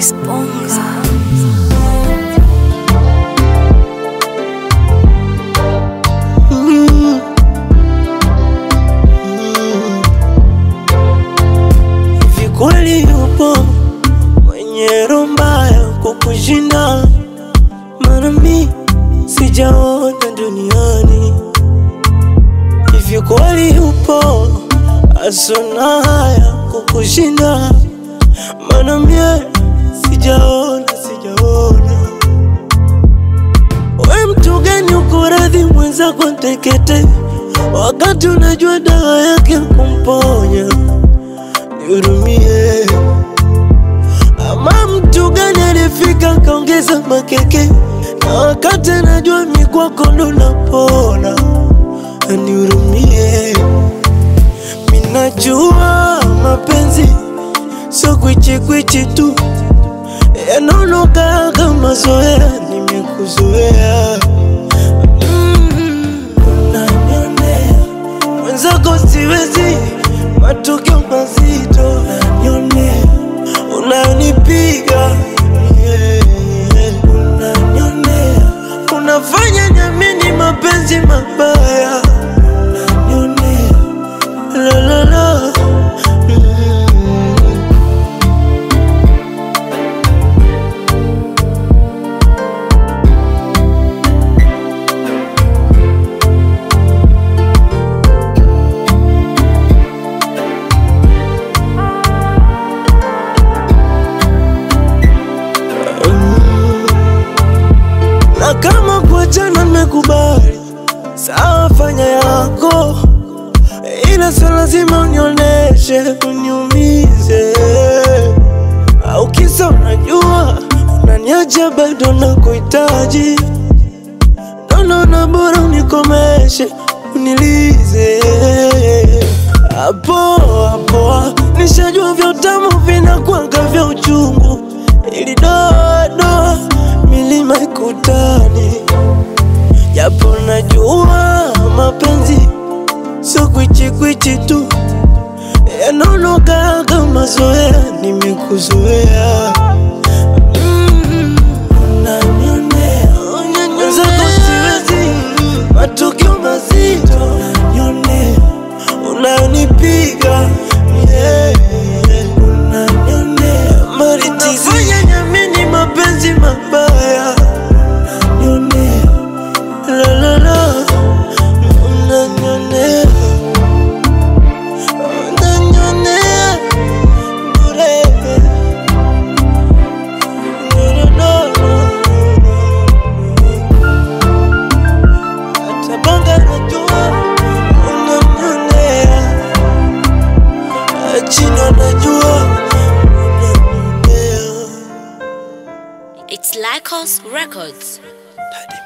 Disponga. Hivi kweli yupo mwenye roho mbaya kukushinda? Maana mi sijaona duniani. Hivi kweli yupo asona haya kukushinda? Maana mie sijaona, sijaona. We mtu gani uko radhi mwenzako ntekete, wakati unajua dawa yake kumponya? Nihurumie. Ama mtu gani alifika kaongeza makeke, na wakati anajua mi kwako ndo napona? Nihurumie. Minajua mapenzi sio kwichikwichi tu, yanaonoka kama zoea, nimekuzoea Mm, unanionea mwenzako siwezi, matokeo mazito unanionea, unanipiga yeah, unanionea, unafanya nyamini mapenzi mabaya unanionea, la la la mm. na kama kuachana nimekubali, sawa, fanya yako, ila sio lazima unioneshe uniumize, au kisa unajua unaniacha bado nakuhitaji, ndo naona bora unikomeshe unilize hapo hapo, nishajua vya utamu vinakwanga vya uchungu, ili doa doa milima ikutani, japo najua mapenzi sio kwichikwichi tu, yanaonoka kama zoea, nimekuzoea Mm, unanionea, mwenzako siwezi, matukio mazito unanionea, unanipiga yeah, unanionea, unafanya nyamini mapenzi mabaya unanionea, la la la, unanionea, unanionea bure. No, no, no, hata banga najua unanionea, chino najua unanionea. It's Lycos Records. Daddy